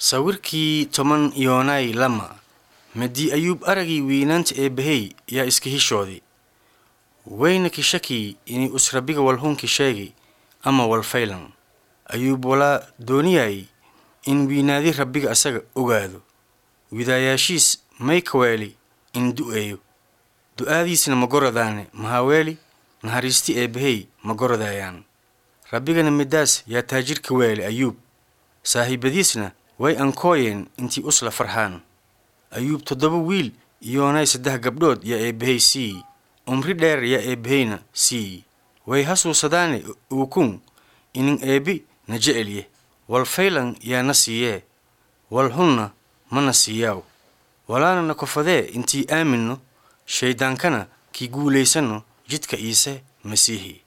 sawirkii toban yoonay lama madii ayuub aragii wiinaanta eebbahey yaa iska hishooday wayna kishakii inay us rabbiga walhunkii sheegay ama walfaylan ayuub walaa dooniyay in wiinaadi rabbiga asaga ogaado widaayaashiis may kaweeli in du'eeyo du'aadiisna ma goradaane mahaweeli nahariisti eebbahey ma gorodayaan rabbigana midaas yaa taajirka weeli ayuub saaxiibadiisna way ankooyeen intii usla farxaan ayuub toddoba wiil iyoonay saddex gabdhood yaa eebbahey siiyi umri dheer yaa eebbaheyna siiyi way hasuusadaane uukun inin eebbi na jecelye wal faylan yaa na siiyee wal hunna mana siiyaaw walaana na kofadee intii aaminno shayddaankana kii guulaysanno jidka iise masiihi